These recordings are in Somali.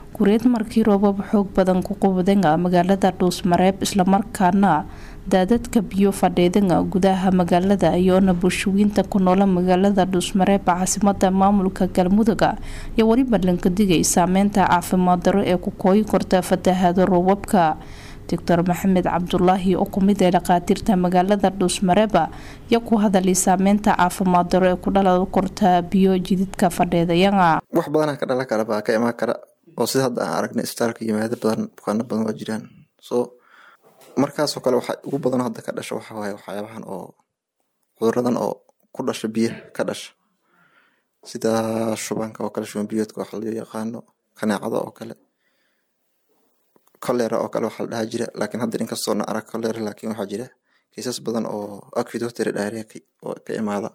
kureed markii roobab xoog badan ku qubdanga magaalada dhuusmareeb islamarkaana daadadka biyo fadhiidanga gudaha magaalada iyoona bulshooyinta ku noola magaalada dhuusmareeb caasimada maamulka galmuduga iyo weliba lankadigay saameynta caafimaad daro ee ku kooyi korta fatahaado roobabka doctor maxamed cabdulaahi oo kumid ee dhakhaatiirta magaalada dhuusmareeba iyo ku hadalay saameynta caafimaad daro ee ku dhalada korta biyo jididka fadheedayanga wax badanaa ka dhalan kara baa ka imaan kara oo sida hadda aan aragnay isbitaalka yimaado badan bukaano badan waa jiraan so markaasoo kale waxa ugu badan hadda ka dhasha waxa waaye waxyaabahan oo cuduradan oo ku dhasha biyaha ka dhasha sida shubanka oo kale shuban biyoodka waxa loo yaqaano kaneecada oo kale kolera oo kale waxaa la dhahaa jira laakiin hadda inkastoo na arag kolera laakiin waxaa jira kiisas badan oo acute diarrhea oo ka imaada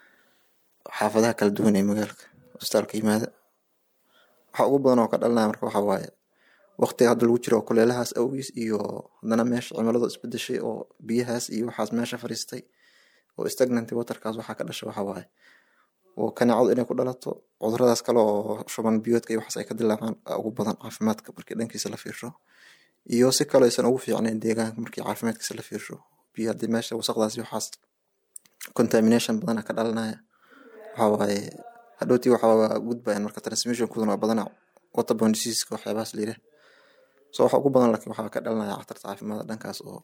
xaafadaha kala duwan ee magaalka isbitaalka yimaada waxa ugu badan oo ka dhalanaya marka waxa waaye waqtiga hadda lagu jiro kuleelahaas awgiis iyo haddana meesha cimiladu isbedeshay oo biyahaas iyo waxaas meesha fariistay oo stagnant waterkaas waxaa ka dhasha waxa waaye oo kaneecadu inay ku dhalato cuduradaas kale oo shuban biyoodka iyo waxaas ay ka dilaacaan ugu badan caafimaadka markii dhankiisa la fiirsho iyo si kale aysan ugu fiicnayn deegaanka markii caafimaadkiisa la fiirsho biyo haddii meesha wasaqdaas iyo waxaas contamination badana ka dhalanaya waxa waaye hadhowtii waxaa gudbayan marka transmissionkuduna waa badana waterborne diseaseska waxyaabahaas la yidhaah so waxa ugu badan laakiin waxaa ka dhalanaya khatarta caafimaadka dhankaas oo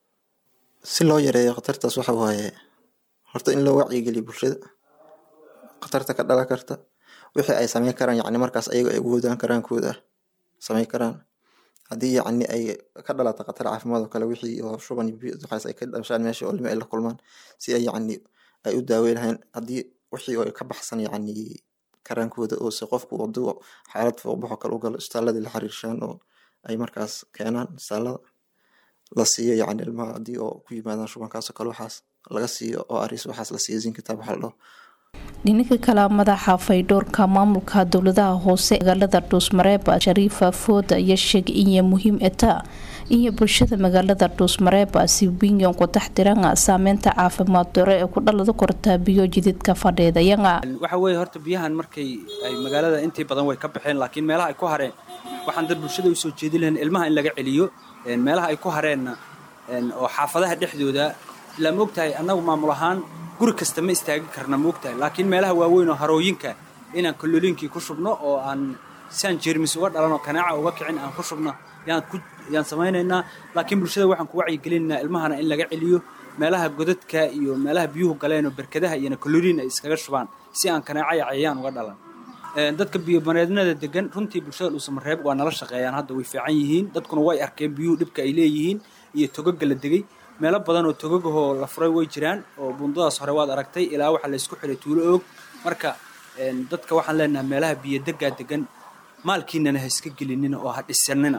si loo yareeyo khatartaas waxa waaye horta in loo wacyigeliyo bulshada khatarta ka dhalan karta wixii ay sameyn karaan yacni markaas ayaga ay ugoodaan karaankooda sameyn karaan haddii yacni ay ka dhalata khatar caafimaad oo kale wixii oo shuban waxaas ay ka dhashaan meesha oo lima ay la kulmaan si ay yacni ay u daaweyn lahayn haddii wixii oo ka baxsan yacni karaankooda oo se qofku waduu xaalad fooqbaxo kale u galo isbitaaladii la xiriirshaan oo ay markaas keenaan isbitaalada la siiyo yacni ilmaha haddii oo ku yimaadaan shubankaas oo kale waxaas laga siiyo oo aris waxaas la siiyo zinkitaab waxa la dhaho dhinaca kale madaxa faydhoorka maamulka dowladaha hoose magaalada dhuusmareeba shariifa fooda iyo sheeg inay muhiim eta iyo bulshada magaalada dhuusmareeba si winyan ku taxdiranga saameynta caafimaad daro ee ku dhalada korta biyo jididka fadheedayanga waxa weeye horta biyahan markay ay magaalada intii badan way ka baxeen laakiin meelaha ay ku hareen waxaan dad bulshada usoo jeedin lahayn ilmaha in laga celiyo meelaha ay ku hareenna oo xaafadaha dhexdooda ilaa moogtahay annagu maamul ahaan guri kasta ma istaagi karna moogtahay laakiin meelaha waaweyn oo harooyinka inaan kaloliinkii ku shubno oo aan siaan jeermis uga dhalan oo kanaaca uga kicin aan ku shubno yaan samaynaynaa laakiin bulshada waxaan ku wacyigelinaynaa ilmahana in laga celiyo meelaha godadka iyo meelaha biyuhu galeen oo berkadaha iyona kaloliin ay iskaga shubaan si aan kanaaca iyo cayayaan uga dhalan dadka biyomareednada degan runtii bulshada dhuusamareeb waa nala shaqeeyaan hadda way fiican yihiin dadkuna way arkeen biyuhu dhibka ay leeyihiin iyo togaga la degay meelo badan oo togagahoo la furay way jiraan oo buundadaas hore waad aragtay ilaa waxaa laysku xiray tuulo oog marka dadka waxaan leenahay meelaha biyodegaa degan maalkiinana ha iska gelinina oo ha dhisanina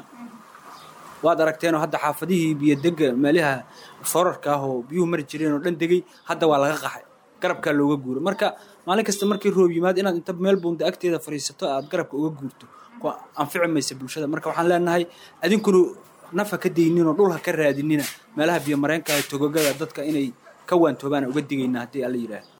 waad aragteenoo hadda xaafadihii biyodega meelaha forarka ah oo biyuhu mari jireen oo dhan degay hadda waa laga qaxay garabkaa looga guuro marka maalin kasta markii roob yimaad inaad inta meel buunda agteeda fadhiisato aad garabka uga guurto anfici maysa bulshada marka waxaan leenahay adinkuna nafa ka dayninoo dhul ha ka raadinina meelaha biyomareenka togogada dadka inay ka waantoobaan uga digayna haddii alla yidhaah